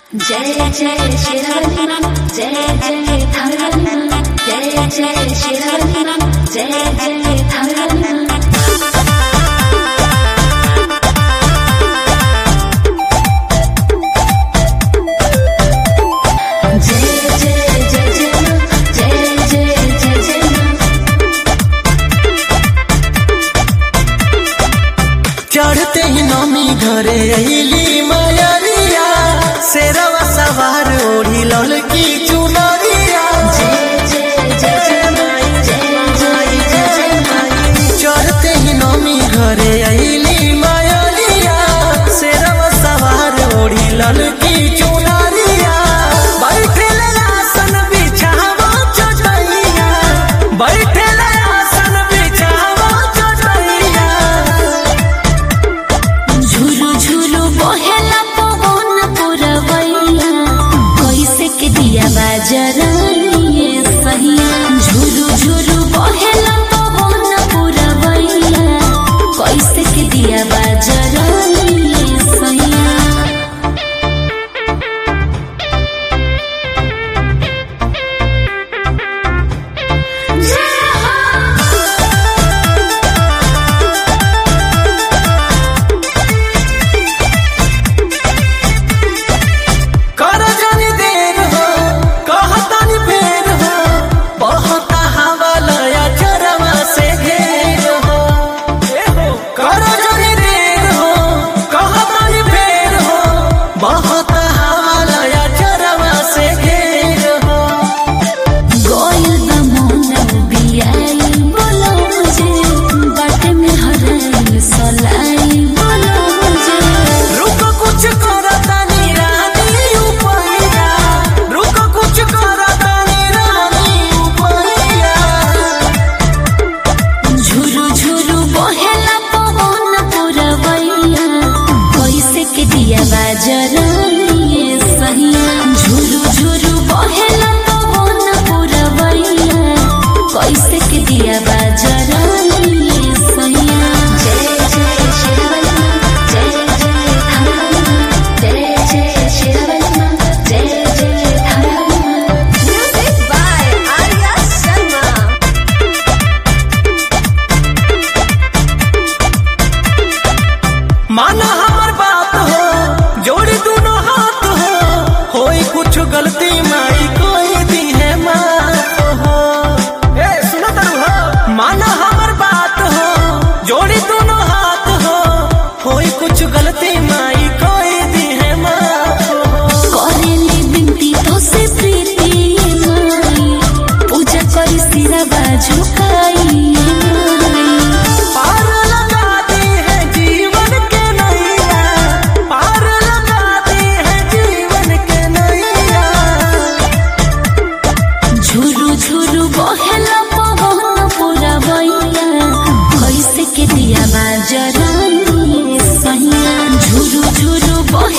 जय जय शिरवलीमा जय जय धरवलीमा जय जय शिरवलीमा जय जय धरवलीमा जय जय जय जय मां जय जय जय जय मां चढ़ते ही नमी घरे अली मयरिया शेरवा सवार ओढ़ी ललकी चुनरिया जय जय जय जय मां जय जय जय जय मां चढ़ते ही नमी घरे अली मयरिया शेरवा सवार ओढ़ी ललकी चुनरिया बैठे आसन बिछावा चटैया बैठे आसन बिछावा चटैया झुलु झुलु बहेला पवन पुरवैया कैसे के दिया बाजरिए सहिया झुलु झुलु बहेला पवन पुरवैया कैसे के दिया बाजरिए सहिया कर जानी देर हो कहतानी फेर हो बहता हवा लया चरवा से घेर हो ए हो कर जानी देर हो कहतानी फेर हो बहता हवा लया चरवा से घेर हो गोयल बमोना बियाई बोलो मुझे बाटे में हराई सलाई बोलो मुझे रुक कुछ करतानी रानी उपैया रुक कुछ करतानी रानी उपैया झुरु झुरु बहेला पवन पुरवैया कैसे के दिया बाजरिए सहिया झुरु झुरु बहेला पवन पुरवैया कैसे के दिया बाजरिए सहिया जय जय शिरवलीमा जय जय धरवलीमा जय जय शिरवलीमा जय जय धरवलीमा Music by Arya Sharma. माना हमर बात हो जोड़ी दोनों हाथ हो होई कुछ गलती माई कोई दी है माफ हो ए सुनो तरु हो माना हमर बात हो जोड़ी दोनों हाथ हो होई कुछ गलती माई कोई दी है माफ हो करेली बिनती तो से प्रीति माई पूजा करी सिरा बाजू काई पार लगा दी है जीवन के नैया पार लगा दी है जीवन के नैया झुरु झुरु बहेला पवन पूरा बैया कैसे के दिया बाजरानी सहिया झुरु झुरु बहे